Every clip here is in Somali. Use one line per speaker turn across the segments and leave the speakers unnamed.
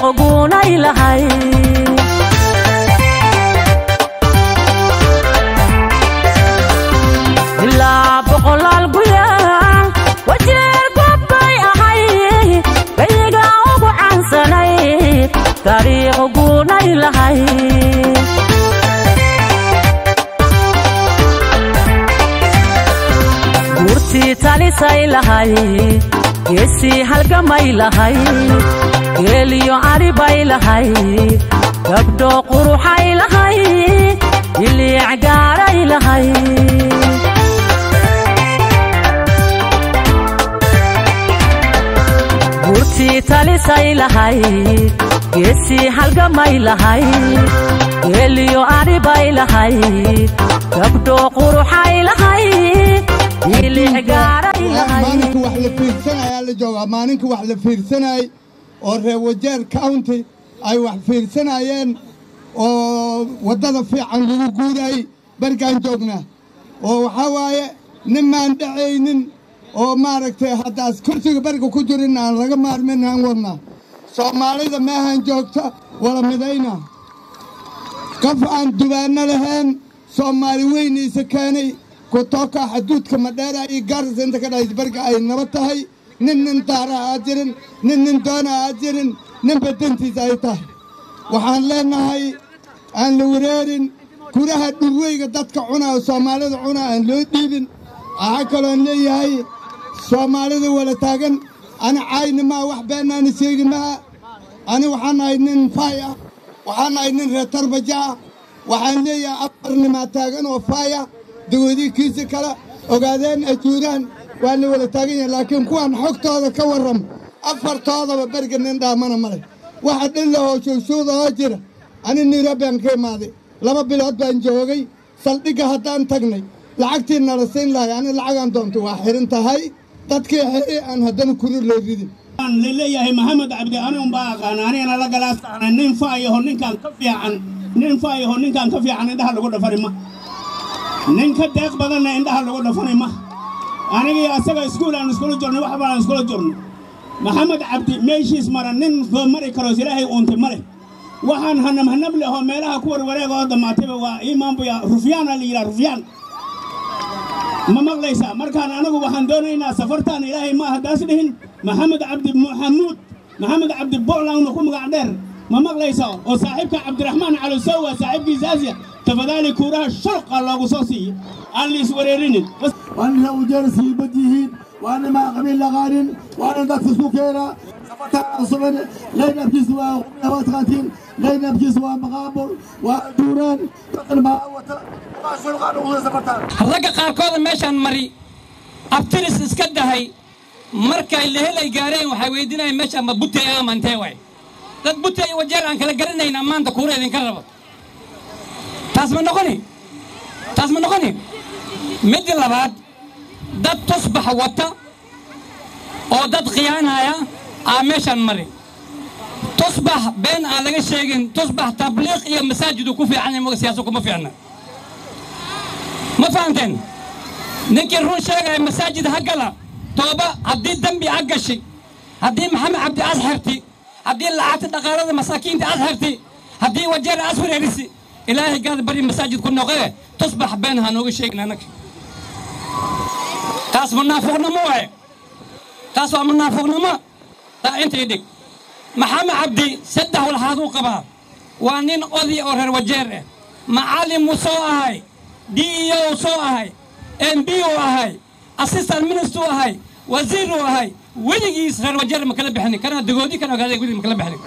dariiq guunay lahay ilaa boqolaal gurya wajeer gobbay ahay gayiga ugu caansanay dariiq guunay lahay guurtii talisay lahay geesii halgamay lahay geeliyo aribay lahay gabdho quruxay lahay iliic gaaray lahay guurtii talisay lahay geesii halgamay lahay geeliyo aribay lahay gabdho quruxay lahay iliic gaaray lahay
maalinka wax la fiirsanayaa la joogaa maalinka wax la fiirsanayay oo reer wajeer county ay wax fiirsanayeen oo waddada fiican lagu guurayay bargaan joognaa oo waxaa waaye ninmaan dhacaynin oo maaragtay haddaas kursiga bariga ku jirin aan laga maarmin aan wadnaa soomaalida meehan joogta wala midayna qof aan dubaanno lahayn soomaali weyniisa keenay kutoka xaduudka madheera iyo gaarisa inta ka dhahays bariga ay nabad tahay nin nin daara aad jirin nin nin doona aad jirin nin badantiisa ay tahay waxaan leenahay aan la wareerin kuraha dhurweyga dadka cunaa oo soomaalida cunaa aan loo dhiibin waxaa kaloon leeyahay soomaalida wala taagan ani caayni maa wax beenaani sheegi maa ani waxaan ahay nin faay ah waxaan ahay nin reer tarbaja ah waxaan leeyahay afar nimaa taagan oo faaya dawadiikiisa kale ogaadeen ajuuraan waa la wada taagan yahay laakiin kuwaan xogtooda ka warram afartoodaba beriga nin dhaamana male waxa dhillahoo shuushuuda oo jira ani nairobiaan ka imaaday laba bilood baan joogay saldhigga haddaan tagnay lacagtii nala siin lahay ani lacagaan doonto waa xirin tahay dadkii xiri aan haddana kuri loo ridin
laleeyahay maxamed cabdi anigun baa aqaana anigana la galaasana nin faayaho ninkaan ka fiican nin faayaho ninkaan ka fiican indhaha lagu dhafani ma nin ka deeq badanna indhaha lagu dhafani ma anigii asaga iskuul aan iskula jirnay wax baan iskula jirnay maxamed cabdi meeshiis mara nin soo mari karoos ilaahay uuntay ma leh waxaan hanam hanab leh oo meelaha ku warwareega oo dhammaatayba waa imaanbuya rufyaana la yidhaha rufyaan ma maqlaysaa markaan anagu waxaan doonaynaa safartaan ilaahay ma haddaas dhihin maxamed cabdi maxamuud maxamed cabdi boclangna ku magac dheer ma maqlaysaa oo saaxiibka cabdiraxmaan calosow waa saaxiibkiisa asya tafadaali kuuraha shulqa loogu soo siiyo aan liis wareerinin
وأن وجالس يبديهين وأنا ما قبيل لغانين وأنا ذاك سوكيرا سفتها صبن لين أبكي سوا قمنا واتغاتين لين أبكي سوا مغابر ودوران تقل ما أوتا ما شو الغان وغير سفتها
ragga qaarkooda meeshaan mari abtiris iska dahay markay lehelay gaareen waxay weydiinayaan meeshaan ma butey ama intee waay dad butey iyo wajeer aan kala garanayn maanta kuura idinka rabo taas ma noqoni taas ma noqoni midda labaad dad tusbax wata oo dad khiyaanaya aa meeshaan mari tusbax been aan laga sheegin tusbax tabliiq iyo masaajidu ku fiican yahay siyaasa kuma fiicna ma fahamteen ninkii run sheegaya masaajid ha gala tooba haddii dembi ha gashi haddii maxamed cabdi as xirti haddii lacagta dhaqaalada masaakiinta as xirti haddii wajeer as wareerisi ilaahay gaada bari masaajid ku noqee tusbax been ha nooga sheegin annaga taas munaafiqnimo waaye taas waa munaafiqnimo taa intay dhig maxamed cabdi saddex walxaaduu qabaa waa nin oday oo reer wajeer ah macallin muu soo ahay d e o soo ahay m b uu ahay assistant minister uu ahay wasiir uu ahay weligiis reer wajeer ma kala bixinin kana dagoodi kana ogaaday welig ma kala bixinin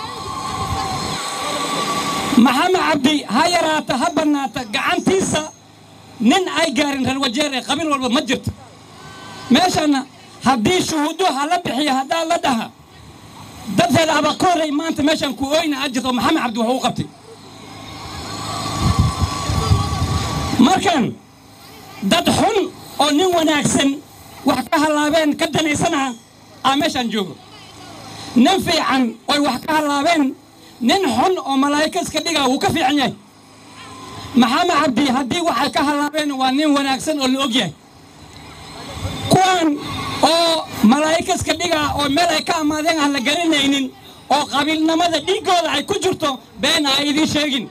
maxamed cabdi ha yaraata ha bannaata gacantiisa nin ay gaarin reer wajeer ee qabiil walba ma jirto meeshanna haddii shuhuudo ha la bixiyo haddaa la dhaha dadkeeda abakooray maanta meeshan ku oyna aad jirto maxamed cabdi wuxuu u qabtay markan dad xun oo nin wanaagsan wax ka hallaabeen ka danaysana aa meeshaan joogo nin fiican oy wax ka hallaabeen nin xun oo malaa'ika iska dhigaa wuu ka fiican yahay maxamed cabdi haddii waxay ka hallaabeen waa nin wanaagsan oo la og yahay kuwan oo malaa'ika iska dhigaa oo meel ay ka amaadeen aan la garanaynin oo qabiilnimada dhiiggooda ay ku jirto been ha idiin sheegin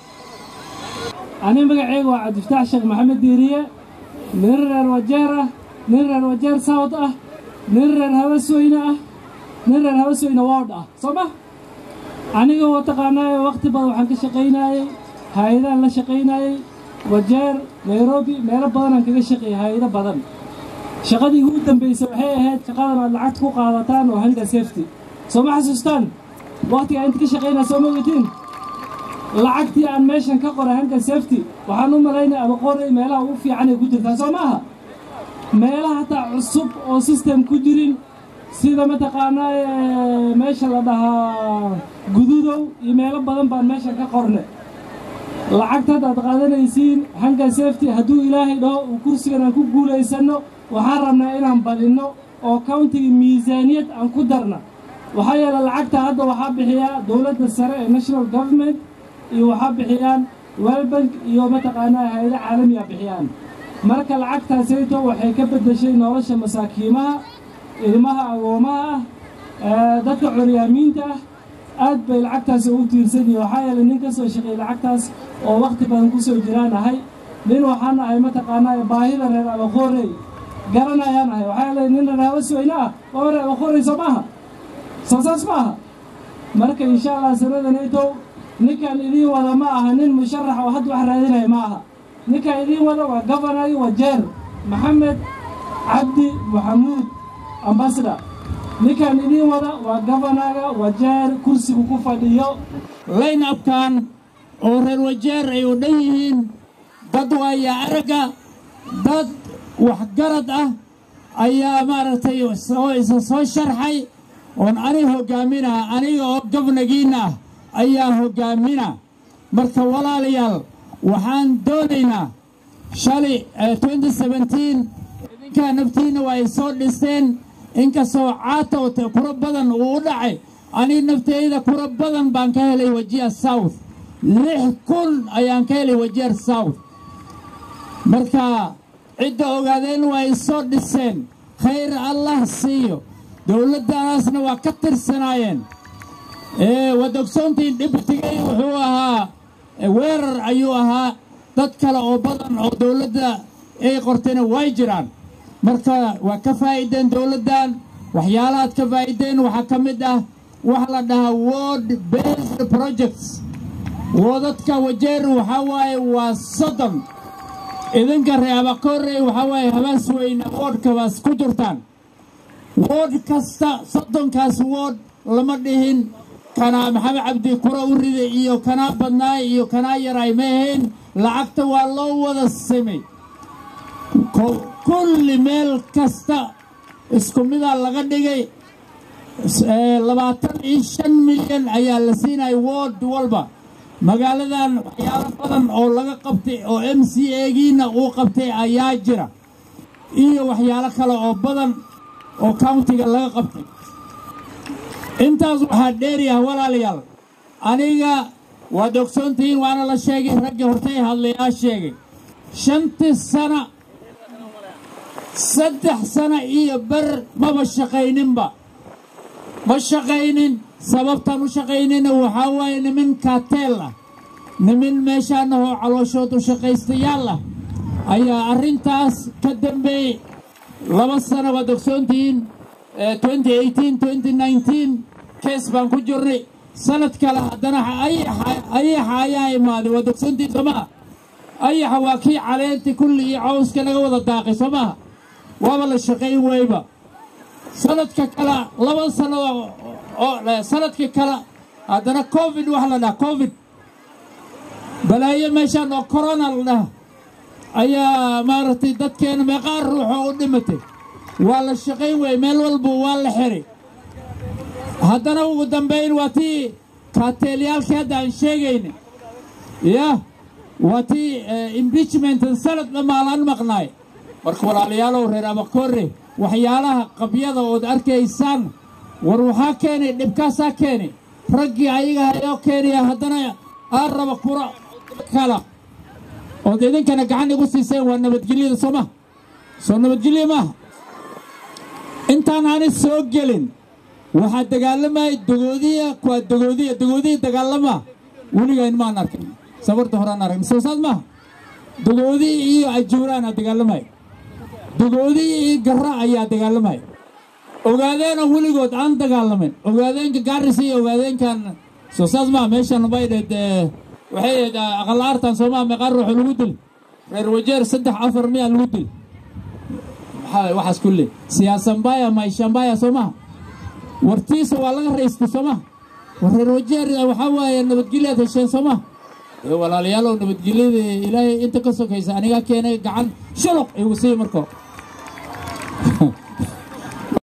ani magacayga waa cabdifataax sheekh maxamed diiriye nin reer wajeer ah nin reer wajeer sawd ah nin reer habasweyne ah nin reer habasweyne woodh ah soo ma aniga waa taqaanaayo wakhti badan waxaan ka shaqaynaayey hay-adaan la shaqaynaayey wajeer nairobi meelo badanaan kaga shaqeeyey hay-ado badan shaqadii ugu dambaysay waxay ahayd shaqadan aad lacagta ku qaadataan oo hanga safety soo ma xasuustaan wakhtigaa inta ka shaqaynaa soo ma ogatiin lacagtii aan meeshan ka qoray hanga safety waxaan u malaynaya ama qoray meelaha ugu fiican ay ku jirtaa soo maaha meelaha hataa cusub oo system ku jirin sida mataqaanaa meesha la dhahaa gududow iyo meelo badan baan meeshan ka qornay lacagta haddaad qaadanaysiin hanga safety hadduu ilaahay dhaho uu kursigan aan ku guulaysanno waxaan rabnaa inaan badinno oo countiga miisaaniyad aan ku darna waxaa yeele lacagta hadda waxaa bixiyaa dowladda sare ee national government iyo waxaa bixiyaan welbank iyo mataqaanaa hay-ado caalamiga bixiyaan marka lacagtaasayto waxay ka beddeshay nolosha masaakiimaha ilmaha agoomaha ah dadka curyaamiinta ah aad bay lacagtaas ugu tiirsan yihin waxaa yeelay nin ka soo shaqeeyey lacagtaas oo wakhti badan ku soo jiraan ahay nin waxaana ahay mataqaanaa baahida reer abakoorey garanayaan ahay waxaa yeelay nin reer habasweyne ah oo reer abakoorey soo maaha soo saas ma aha marka insha allah sanadanaytow ninkan idiin wada ma aha nin musharax oo hadda wax raadinaya ma aha ninkan idiin wada waa govanagi wajeer maxamed cabdi maxamuud ambasada ninkan idiin wada waa gavanaga wajeer kursigu ku fadhiyo
laynabkan oo reer wajeer ay u dhan yihiin dad waaya aragga dad waxgarad ah ayaa maaragtay oo isa soo sharxay oon ani hoggaaminaa aniga oo gabnagiinna ah ayaa hoggaamina marka walaalayaal waxaan doonaynaa shalay idinkaa naftiinna waa ay soo dhisteen inkastoo caata kuro badan uu u dhacay aniga nafteyda kuro badan baan ka helay wajiya south lix kun ayaan ka helay wajiya south marka cidda ogaadeen waa ay soo dhiseen khayr allah siiyo dowladdanaasna waa ka tirsanaayeen waad ogsoontiin dhibtigay wuxuu ahaa weerar ayuu ahaa dad kale oo badan oo dowladda ay qortayna way jiraan marka waa ka faa'iideen dowladdan waxyaalahaad ka faa'iideen waxaa ka mid ah waxa la dhahaa word based projects woodadka wajeer waxaa waaye waa soddon idinka reeabakorey waxaa waaye habaas weyne woodhkabaas ku jirtaan woodh kasta soddonkaas woodh lama dhihin kanaa maxamed cabdi kura u rida iyo kanaa badnaay iyo kanaa yaraay ma ahayn lacagta waa loo wada simay kulli meel kasta isku midaa laga dhigay labaatan iyo shan milyan ayaa la siinaya wood walba magaaladan waxyaalo badan oo laga qabtay oo m c egiina uu qabtay ayaa jira iyo waxyaalo kale oo badan oo countiga laga qabtay intaas waxaa dheeryaha walaalayaal aniga waad ogsoontihiin waana la sheegay raggii hortay hadlayaa sheegay shantii sana saddex sana iyo ber maba shaqayninba ma shaqaynin sababtaan u shaqaynina waxaa waaye nimin kaateel ah nimin meeshaanahoo calooshood u shaqaystayaal ah ayaa arrintaas ka dambeeyey laba sana waad ogsoontihiin kees baan ku jirnay sanad kale haddana ayaxa ayaa imaaday waad ogsoontihiin soo maha ayaxa waa kii caleenti kulli iyo cawska laga wada daaqay soo maha waaba la shaqayn weyba sanadka kale laba sano sanadka kale haddana covid waxa la dhaha covid balaayo meeshaan oo corona la dhaha ayaa maaragtay dadkeena meeqaar ruuxoo u dhimatay waa la shaqayn weye meel walba waa la xiray haddana ugu dambayn waa tii kaateelyaalkii hadda aan sheegayna yah waa tii impeachment sanad dhamaalaan maqnaay marka walaalayaalow reer abakoore waxyaalaha qabyada ood arkaysaan war waxaa keenay dhibkaasaa keenay raggii ayaga ayoo keenaya haddana aan raba kura kala ood idinkana gacan igu siiseen waa nabadgelyada soo maha soo nabadgelya maaha intaan aani soo gelin waxaa dagaalamaya dogoodiya kuwaa dogoodiya dogoodiya dagaalama weligayn maan arkin sabarta horaan aragn soo saas maaha dogoodiya iyo ajuuraana dagaalamaya dogoodiya iyo garra ayaa dagaalamaya ogaadeena weligood aan dagaalamin ogaadeenka gaaris iyo ogaadeenkan soo saas maaha meeshan bay dheed waxay ahayd aqal aartan soomaa meeqaa ruuxu lagu dil reer wajeer saddex afar miyaa lagu dil maxaa waxaas kulle siyaasambaya maishambaya soo maha wartiisa waa laga raystay soo maha war reer wajeer waxaa waaye nabadgelyaad hesheen soo maha ee walaalayaalow nabadgelyada ilaahay inta ka sokaysa anigaa keenay gacan shuluq igu sii marko